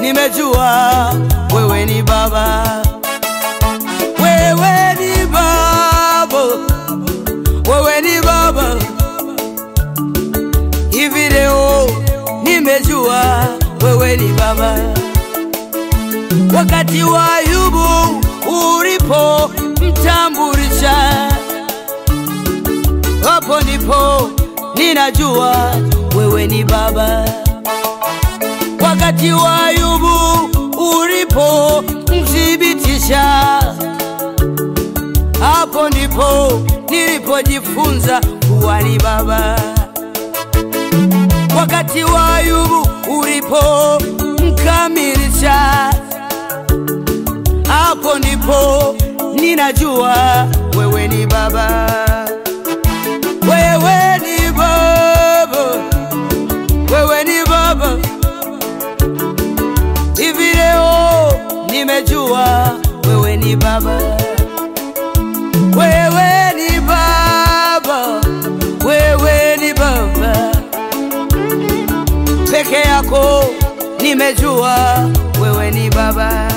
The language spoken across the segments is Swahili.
nimejua wewe ni Baba, wewe ni Baba, wewe ni Baba. Hivi leo nimejua wewe ni Baba. Wakati wa Ayubu ulipo mtambulisha, hapo ndipo ninajua wewe ni Baba. Wakati wa Ayubu ulipo mthibitisha, hapo ndipo nilipojifunza kuwa ni Baba. Wakati wa Ayubu ulipo mkamilisha, hapo ndipo ninajua wewe ni Baba. Wewe ni Baba, wewe ni Baba. Hivi leo nimejua wewe ni Baba, wewe ni Baba, wewe ni Baba peke yako, nimejua wewe ni Baba.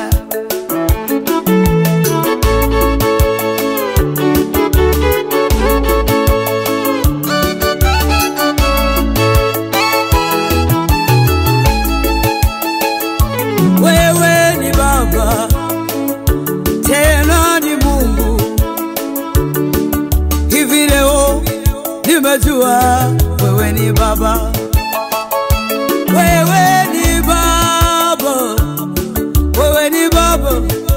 Wewe ni Baba, tena ni Mungu. Hivi leo nimejua wewe ni Baba, wewe ni Baba, wewe ni Baba.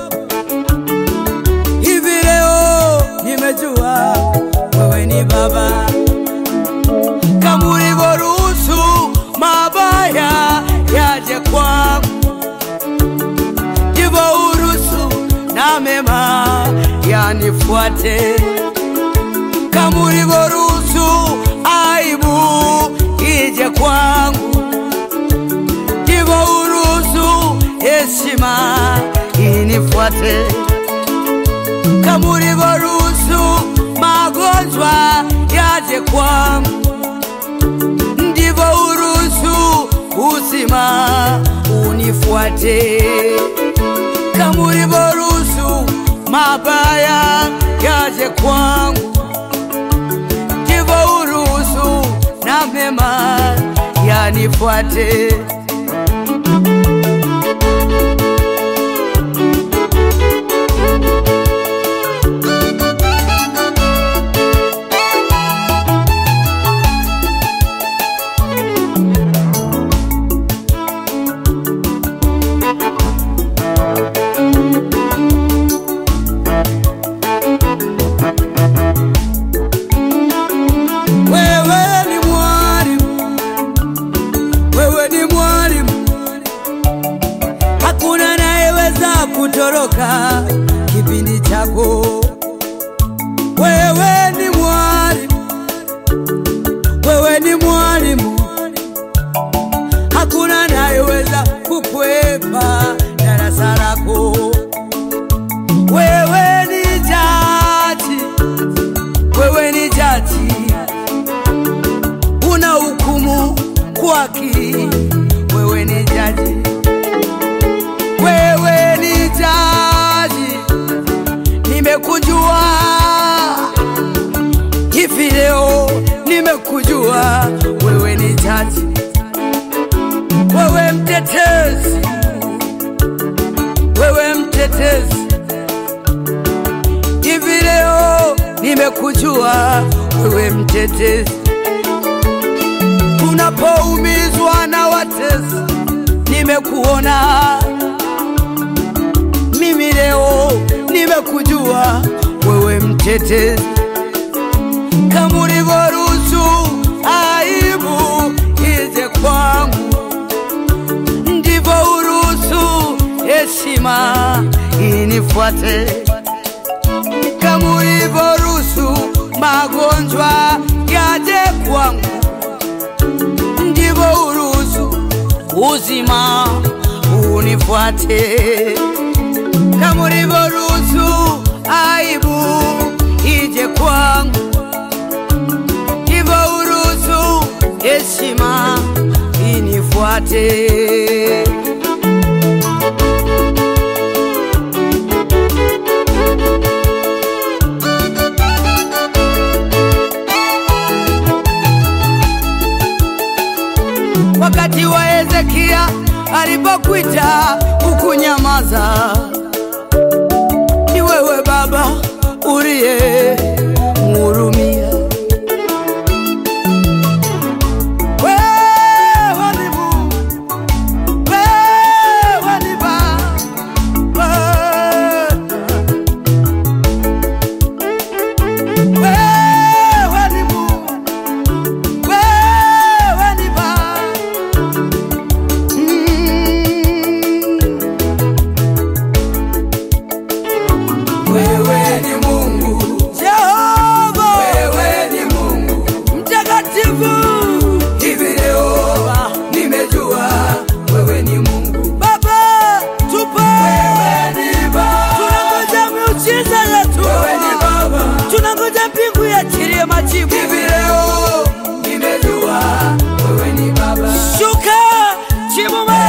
Hivi leo nimejua wewe ni Baba, kama ulivyoruhusu mabaya yaje kwangu ndivyo uruhusu na mema yanifuate, kama ulivyoruhusu aibu ije kwangu, ndivyo uruhusu heshima inifuate, kama ulivyoruhusu magonjwa yaje kwangu, ndivyo uruhusu uzima unifuate kama ulivyoruhusu mabaya yaje kwangu, ndivyo uruhusu na mema yanifuate. Wewe ni mwalimu, wewe ni mwalimu, hakuna anayeweza kutoroka kipindi chako. Wewe ni mwalimu, wewe ni mwalimu, hakuna anayeweza kukwepa darasa lako. Wewe ni jaji, wewe ni jaji una hukumu kwa haki. Wewe ni jaji, wewe ni jaji, nimekujua hivi leo, nimekujua wewe ni jaji, wewe mtetezi, wewe mtetezi, hivi leo nimekujua wewe mtetezi unapoumizwa na watesi, nimekuona mimi leo, nimekujua wewe mtetezi, kama ulivyoruhusu aibu ije kwangu, ndivyo uruhusu heshima inifuate, kama ulivyoruhusu magonjwa yaje kwangu ndivyo uruhusu uzima unifuate, kama ulivyoruhusu aibu ije kwangu, ndivyo uruhusu heshima inifuate. Hezekia alipokuita ukunyamaza. Ni wewe Baba uliye mhurumia. Wewe ni Mungu, wewe ni Baba. Wewe ni Mungu, wewe ni Baba. Wewe ni Mungu, Jehova wewe ni Mungu. mtakatifu, Hivi leo nimejua wewe ni Mungu. Baba tupe, Wewe ni Baba, tunangoja miujiza yetu, wewe ni Baba. tunangoja mbingu yachilie majibu. Hivi leo nimejua wewe ni Baba. Shuka jibu